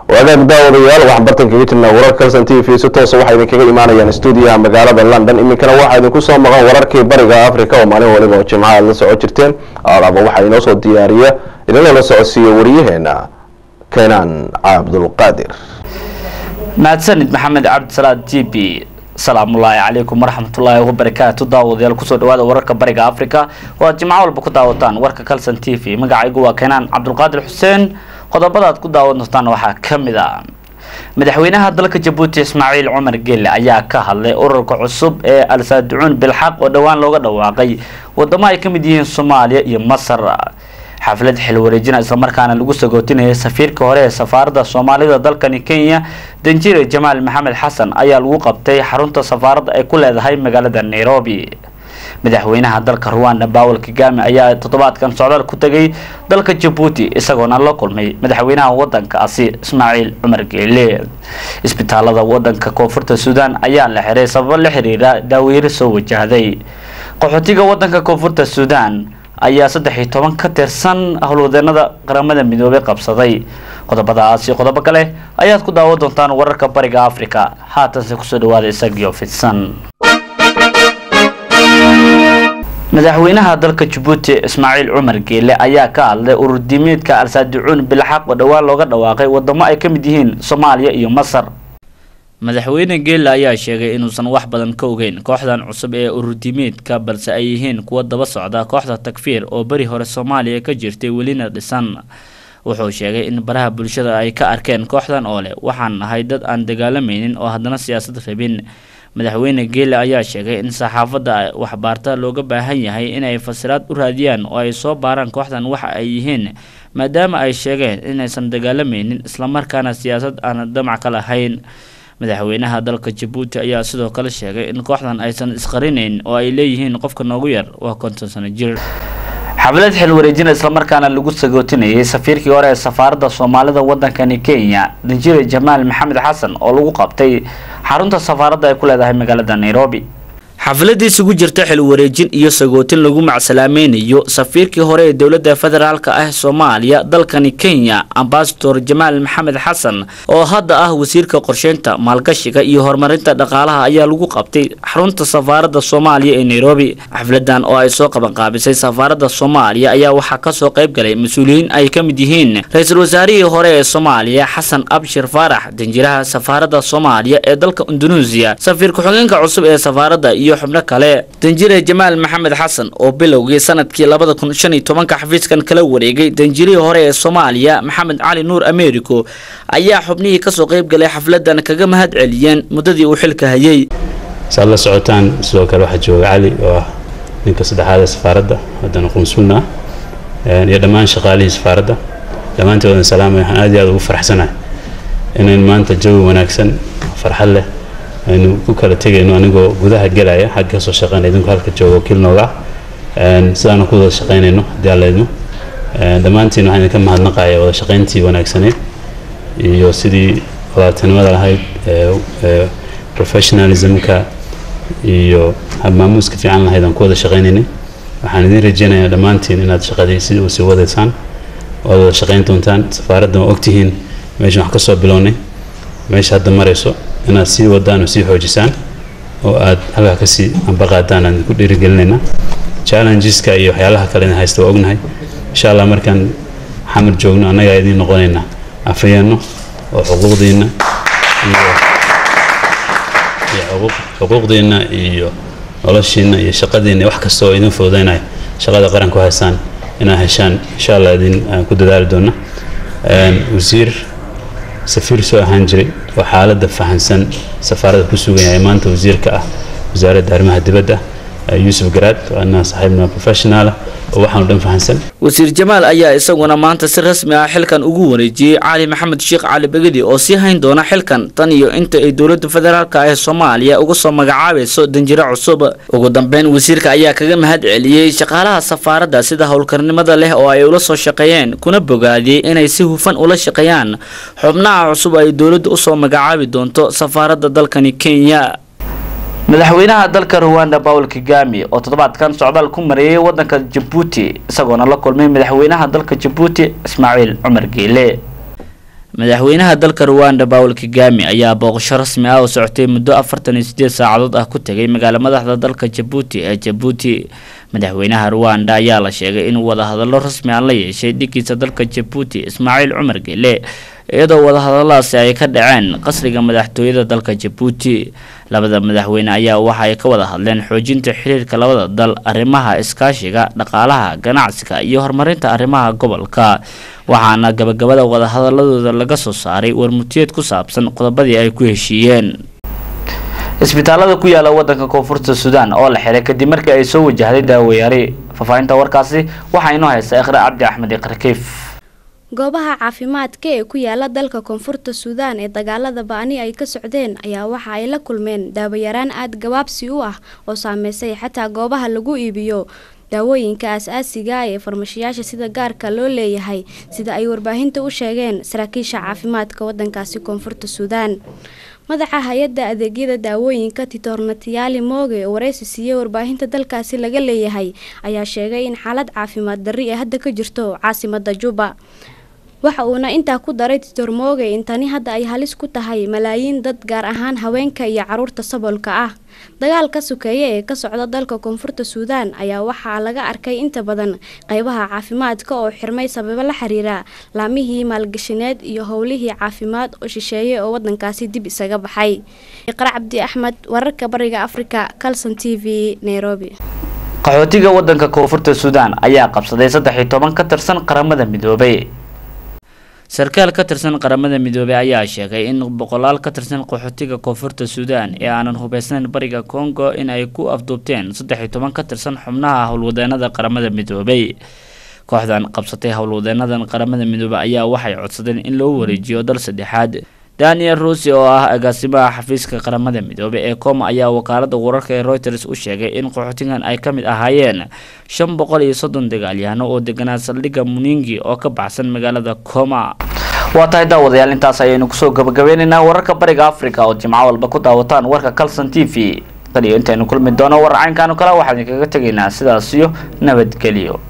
wagaag daawadayaal waxaan bartan kaga jirnaa wararka kalsan t v si toosa waxaa idinkaga imaanayaan stuudiyaha magaalada london iminkana waxaa idinku soo maqan wararkii bariga africa oo maalin waliba oo jimca aad la soco jirteen alaaba waxaa inoo soo diyaariya idinla la socodsiiya wariyaheena keenaan cabdulqaadir mahadsanid maxamed cabdisalaad g b asalaamullaahi calaykum waraxmatullaahi wabarakaatu daawadayaal kusoo dhawaada wararka bariga africa oo aad jimco walba ku daawataan warka calson t v magacaygu waa keenaan cabdulqaadir xuseen qodobada aad ku daawan doontaan waxaa ka mid a madaxweynaha dalka jabuuti ismaaciil cumar gelle ayaa ka hadlay ururka cusub ee al-saaducuun bilxaq oo dhowaan looga dhawaaqay wadamo ay ka mid yihiin soomaaliya iyo masar xaflad xil wareejina islamarkaana lagu sagootinayay safiirka hore ee safaaradda soomaalida dalkani kenya danjire jamaal maxamed xasan ayaa lagu qabtay xarunta safaaradda ay ku leedahay magaalada nairobi madaxweynaha dalka ruwanda bawel kagame ayaa toddobaadkan socdaal ku tegay dalka jabuuti isagoona la kulmay madaxweynaha wadankaasi ismaaciil cumar geele isbitaalada wadanka koonfurta suudaan ayaa la xiray sababo la xiriira daaweyre soo wajahday qaxootiga wadanka koonfurta suudaan ayaa saddex iyo toban ka tirsan howlwadeenada qaramada midoobay qabsaday qodobadaasi qodobo kale ayaad ku daawan doontaan wararka bariga africa haatanse kusoo dhawaada isagiyo fidsan madaxweynaha dalka jabuuti ismaaciil cumar geele ayaa ka hadlay ururdiimeedka al-saaducuun bilxaq oo dhowaan looga dhawaaqay wadamo ay ka mid yihiin soomaaliya iyo masar madaxweyne geele ayaa sheegay inuusan wax badan ka ogeyn kooxdan cusub ee ururdiimeedka balse ay yihiin kuwa daba socda kooxda takfiir oo beri hore soomaaliya ka jirtay welina dhisan wuxuu sheegay in baraha bulshada ay ka arkeen kooxdan oo leh waxaan nahay dad aan dagaalamaynin oo haddana siyaasad rabin madaxweyne geele ayaa sheegay in saxaafadda waxbaarta looga baahan yahay inay fasiraad u raadiyaan oo ay soo baaraan kooxdan waxa ay yihiin maadaama ay sheegeen inaysan dagaalamaynin islamarkaana siyaasad aan damac ka lahayn madaxweynaha dalka jabuuti ayaa sidoo kale sheegay in kooxdan aysan isqarinayn oo ay leeyihiin qofka noogu yar waa konton sano jir xaflad xil wareejina islamarkaana lagu sagootinayay safiirkii hore ee safaaradda soomaalida wadankani kenya danjire jamaal maxamed xasan oo lagu qabtay xarunta safaaradda ay ku leedahay magaalada nairobi xafladii isugu jirta xil wareejin iyo sagootin lagu macsalaamaynayo safiirkii hore ee dowladda federaalka ah soomaaliya dalkani kenya ambasador jamaal maxamed xasan oo hadda ah wasiirka qorsheynta maalgashiga iyo horumarinta dhaqaalaha ayaa lagu qabtay xarunta safaaradda soomaaliya ee nairobi xafladan oo ay soo qabanqaabisay safaaradda soomaaliya ayaa waxaa kasoo qayb galay mas-uuliyiin ay ka mid yihiin ra-iisul wasaarihii hore ee soomaaliya xasan abshir faarax danjiraha safaaradda soomaaliya ee dalka indonesia safiir ku-xigeenka cusub ee safaaradda iyo xubno kale danjire jamaal maxamed xasan oo bilowgii sanadkii labada kun shan iyo tobanka xafiiskan kala wareegay danjirihii hore ee soomaaliya maxamed cali nuur americo ayaa xubnihii kasoo qayb galay xafladan kaga mahad celiyeen muddadii uu xilka hayay saad la socotaan sidoo kale waxaa jooga cali oo ah ninka saddexaad ee safaaradda haddana qunsulna ah iyo dhammaan shaqaalihii safaaradda dhammaantoodan salaamay waxaan aad iyo aad ugu faraxsanahay inayn maanta jawi wanaagsan farxad leh aynu ku kala tegayno anigoo gudaha gelaya xagga kasoo shaqeynaya idinku halka jooga wakiil nooga ah sidaanu ku wada shaqeynayno haddii alla idmo dhammaantiin waxaan idinka mahadnaqaya wada shaqeyntii wanaagsaneyd iyo sidii wadatanimada lahayd professionalismka iyo habmaamuuska fiican lahayd aan ku wada shaqeynaynay waxaan idin rajeynayaa dhammaantiin inaad shaqadii si usii wadaysaan oad wada shaqeyn doontaan safaaradda waa ogtihiin meeshan wax kasoo bilownay meesha hadda marayso inaad sii wadaan oo sii xoojisaan oo aad halkaa kasii ambaqaadaan aan ku dhiirigelinaynaa challengeska iyo waxyaalaha kale in haysta waa ognahay insha allah markaan xamar joogno annagaa idiin noqonaynaa afayeenno oo xuquuqdiinna iyo iyo xuquuqdiinna iyo noloshiinna iyo shaqadiinna wax kasta oo idin fududaynaya shaqada qaran ku haysaan inaad heshaan insha allah idin ku dadaali doona wasiir safiir soo ahaan jiray oo xaaladda fahansan safaaradda ku sugan yahay maanta wasiirka ah wasaaradda arrimaha dibadda yuusuf garaad waana saaxiibna professionaala oo waxaanu dhan fahansan wasiir jamaal ayaa isaguna maanta si rasmi ah xilkan ugu wareejiyey cali maxamed sheekh cali begedi oo sii hayn doona xilkan tan iyo inta ay dowladda federaalka ee soomaaliya uga soo magacaabayso danjiro cusub ugu dambeyn wasiirka ayaa kaga mahad celiyey shaqaalaha safaaradda sida howlkarnimada leh oo ay ula soo shaqeeyeen kuna bogaadiyey inay si hufan ula shaqeeyaan xubnaha cusub ay dowladda usoo magacaabi doonto safaaradda dalkani kenya madaxweynaha dalka ruwanda paul kagami oo toddobaadkan socdaal ku mareeyay wadanka jabuuti isagoona la kulmay madaxweynaha dalka jabuuti ismaaciil cumar geele madaxweynaha dalka ruwanda paul kagame ayaa booqasho rasmi ah oo socotay muddo afartan iyo sideed saacadood ah ku tegay magaala madaxda dalka jabuuti ee jabuuti madaxweynaha ruwanda ayaa la sheegay inuu wadahadallo rasmi ah la yeeshay dhigiisa dalka jabuuti ismaaciil cumar gele iyadoo wadahadalladaasi ay ka dhaceen qasriga madaxtooyada dalka jabuuti labada madaxweyne ayaa waxa ay ka wada hadleen xoojinta xiriirka labada dal arrimaha iskaashiga dhaqaalaha ganacsiga iyo horumarinta arrimaha gobolka waxaana gabagabada wadahadaladooda laga soo saaray warmutiyeed ku saabsan qodobadii ay ku heshiiyeen isbitaalada ku yaala wadanka koonfurta suudaan oo la xiray kadib markii ay soo wajahday daawayaari faahfaahinta warkaasi waxaa inoo haysta iqra cabdi axmed iqrakiif goobaha caafimaadka ee ku yaala dalka koonfurta suudaan ee dagaalada ba-ani ay ka socdeen ayaa waxa ay la kulmeen daawayaraan aada gabaabsi u ah oo saameysay xataa goobaha lagu iibiyo daawooyinka as-aasiga ee farmashiyaasha sida gaarka loo leeyahay sida ay warbaahinta u sheegeen saraakiisha caafimaadka wadankaasi koonfurta suudaan madaxa hay-adda adeegyada daawooyinka titornatiyaali mooge oo wareysi siiyey warbaahinta dalkaasi laga leeyahay ayaa sheegay in xaalad caafimaad darri ee hadda ka jirto caasimada juba waxa uuna intaa ku daray titor mooge in tani hadda ay halis ku tahay malaayiin dad gaar ahaan haweenka iyo caruurta saboolka ah dagaalka sukeeye ee ka socda dalka koonfurta suudaan ayaa waxaa laga arkay inta badan qeybaha caafimaadka oo xirmay sababo la xiriira laamihii maalgashineed iyo howlihii caafimaad oo shisheeye oo wadankaasi dib isaga baxay iqra cabdi axmed wararka bariga afrika calson t v nairobi qaxootiga wadanka koonfurta suudaan ayaa qabsaday saddex iyo toban ka tirsan qaramada midoobay sarkaal ka tirsan qaramada midoobey ayaa sheegay in boqolaal ka tirsan qaxootiga koonfurta suudaan ee aanan hubeysnayn bariga congo in ay ku afduubteen saddex iyo toban ka tirsan xubnaha howlwadeenada qaramada midoobey kooxdan qabsatay howlwadeenadan qaramada midoobey ayaa waxay codsadeen in loo wareejiyo dal saddexaad daniel rusi oo ah agaasimaha xafiiska qaramada midoobey ee coma ayaa wakaalada wararka ee reuters u sheegay in qaxootigan ay ka mid ahaayeen shan boqol iyo soddon dagaalyahano oo deganaa saldhigga muningi oo ka baxsan magaalada coma waa tahay daawadayaal intaas ayaynu kusoo gabagabeyneynaa wararka bariga africa oo jimco walba ku daawataan warka calson t v qaliyo intaynu kulmi doono warar caynkaanu kale waxaan idinkaga tegaynaa sidaas iyo nabadgelyo